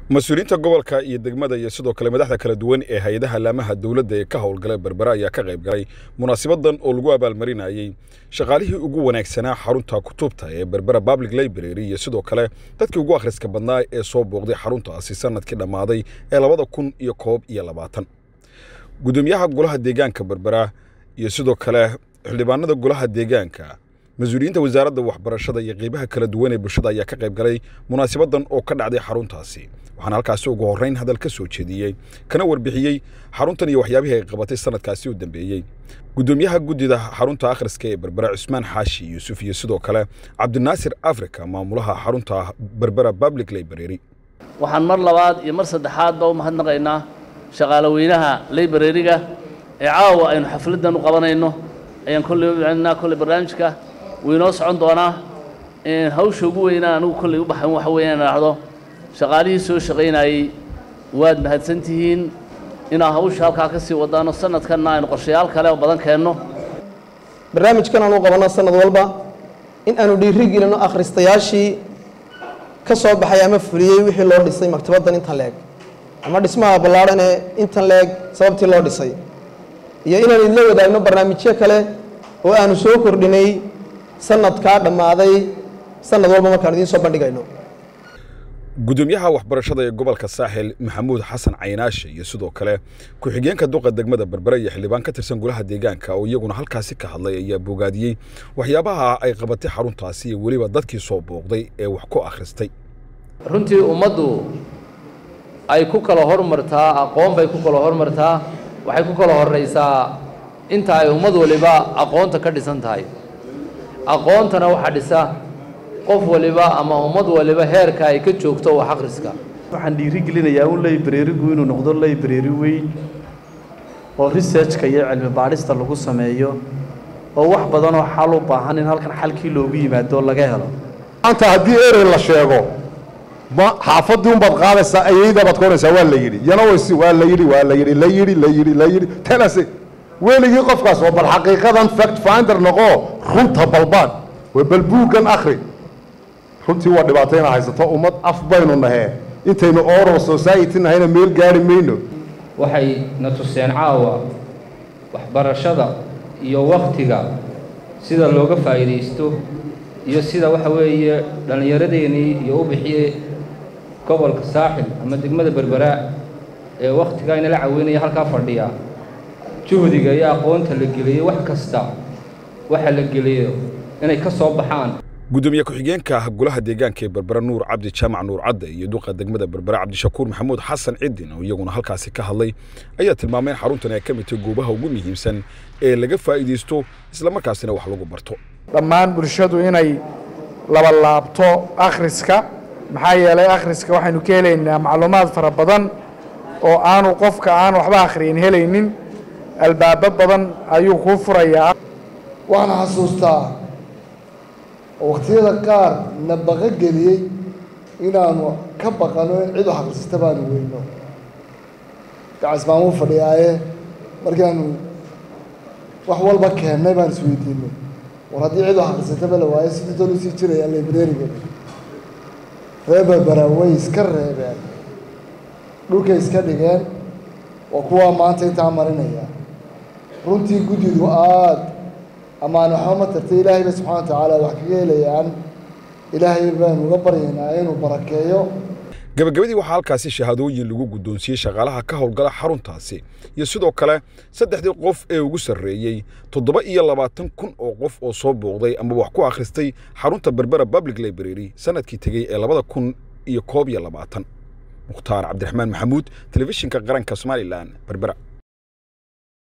mas-uuliyiinta gobolka iyo degmada iyo sidoo kale madaxda kala duwan ee hay-adaha laamaha dowladda ee ka howlgala berbera ayaa ka qayb galay munaasabadan oo lagu abaalmarinayey shaqaalihii ugu wanaagsanaa xarunta kutubta ee berbera public library iyo sidoo kale dadkii ugu akhriska badnaa ee soo booqday xaruntaasi sanadkii dhammaaday ee labada kun iyo koob iyo labaatan gudoomiyaha golaha deegaanka berbera iyo sidoo kale xildhibaanada golaha deegaanka mas-uuliyiinta wasaaradda waxbarashada iyo qeybaha kala duwan ee bulshada ayaa ka qayb galay munaasabadan oo ka dhacday xaruntaasi waxaana halkaasi ugu horreyn hadal ka soo jeediyey kana warbixiyey xaruntan iyo waxyaabihii ay qabatay sanadkaasi u dambeeyey gudoomiyaha guddida xarunta akhriska ee berbera cusmaan xaashi yuusuf iyo sidoo kale cabdinaasir africa maamulaha xarunta berbera public library waxaan mar labaad iyo mar saddexaadba u mahadnaqaynaa shaqaalaweynaha librariga ee caawa aynu xafladdan u qabanayno ayaan kolley u celinaa kolley barnaamijka wuu inoo socon doonaa hawsha ugu weynaa anigu kolley u baxan waxa weeyaan idhaahdo shaqaalihii soo shaqaynayey waad mahadsan tihiin inaa hawsha halkaa ka sii wadaano sanadkanna aynu qorshayaal kale oo badan keenno barnaamijkan aan u qabanno sanad walba in aanu dhiiri gelino akhristayaashii ka soo baxay ama fuliyey wixii loo dhisay maktabaddan intan leeg ama dhismaha ballaadhan ee intan leeg sababtii loo dhisay iyo inaan idla wadaagno barnaamijyo kale oo aanu soo kordhinay sanadkaa dhammaaday sanad walba markaan idiin soo bandhigayno gudoomiyaha waxbarashada ee gobolka saaxil maxamuud xasan caynaashe iyo sidoo kale ku-xigeenka duqa degmada berbere iyo xildhibaan ka tirsan golaha deegaanka oo iyaguna halkaasi ka hadlay ayaa bogaadiyey waxyaabaha ay qabatay xaruntaasi iyo weliba dadkii soo booqday ee wax ku akhristay runtii ummaddu ay ku kala hormartaa aqoon bay ku kala hormartaa waxay ku kala horraysaa inta ay ummad waliba aqoonta ka dhisan tahay aqoontana waxaa dhisa qof waliba ama ummad waliba heerka ay ka joogto wax akhriska waxaan dhiiri gelinayaa un librarigu inuu noqdo library weyn oo researchka iyo cilmi baadhista lagu sameeyo oo wax badanoo xal u baahan in halkan xalkii loogu yimaado laga helo maanta haddii erey la sheego ma xaafaddii unbaad qaadaysaa ayayda baad koonaysaa waa la yidhi yana waysi waa la yidhi waa la yidhi la yidhi la yidhi la yidhi tenase weligii qofkaas oo bal xaqiiqadan fact finder noqoo runta balbaan waa bal buuggan akhri runtii waa dhibaato inaa haysato ummad af baynu nahee intaynu oral society nahayna meel gaari mayno waxay na tuseen caawa waxbarashada iyo wakhtiga sida looga faa'iidaysto iyo sida waxa weeye dhallinyaradeenii iyo u bixiyey gobolka saaxil ama degmada berberaa ee wakhtigaa inala caweynaya halkaa fadhiya juhdiga iyo aqoonta la geliyey wax kasta waxa la geliyo inay ka soo baxaan gudoomiye ku-xigeenka golaha deegaanka ee berbera nuur cabdi jaamac nuur cadde iyo duqa degmada berbera cabdishakuur maxamuud xasan cidin oo iyaguna halkaasi ka hadlay ayaa tilmaamay in xaruntan ay ka mid tahay goobaha ugu muhiimsan ee laga faa'iidaysto islamarkaasina wax lagu barto dhammaan bulshadu inay labalaabto akhriska maxaa yeelay akhriska waxaynu ka helaynaa macluumaad fara badan oo aanu qofka aan waxba akhriyin helaynin albaabo badan ayuu kuu furayaa waxaan xasuustaa oo wakhtiyada qaar na baqo geliyey inaanu ka baqano in cid wax akhrisata baanu weyno gacays baan u fadhiyaaye markaanu wax walba keennay baan isweydiinay war haddii cid wax akhrisataba la waayo sidii doon usii jiraya librariga reer berbera way iska reebeen dhulkay iska dhigeen waa kuwaa maanta intaa marinaya runtii guddidu aada amaan waxba ma tartay ilaahay ba subxana wa tacaala wax kaga helayaan ilaahay baanu uga baryaynaa inuu barakeeyo gabagabadii waxaa halkaasi shahaadooyin lagu guddoonsiiyey shaqaalaha ka howlgala xaruntaasi iyo sidoo kale saddexdii qof ee ugu sarreeyey toddoba iyo labaatan kun oo qof oo soo booqday ama wax ku akhristay xarunta berbera public library sanadkii tegey ee labada kun iyo koob iyo labaatan mukhtaar cabdiraxmaan maxamuud telefishinka qaranka somalilan berbera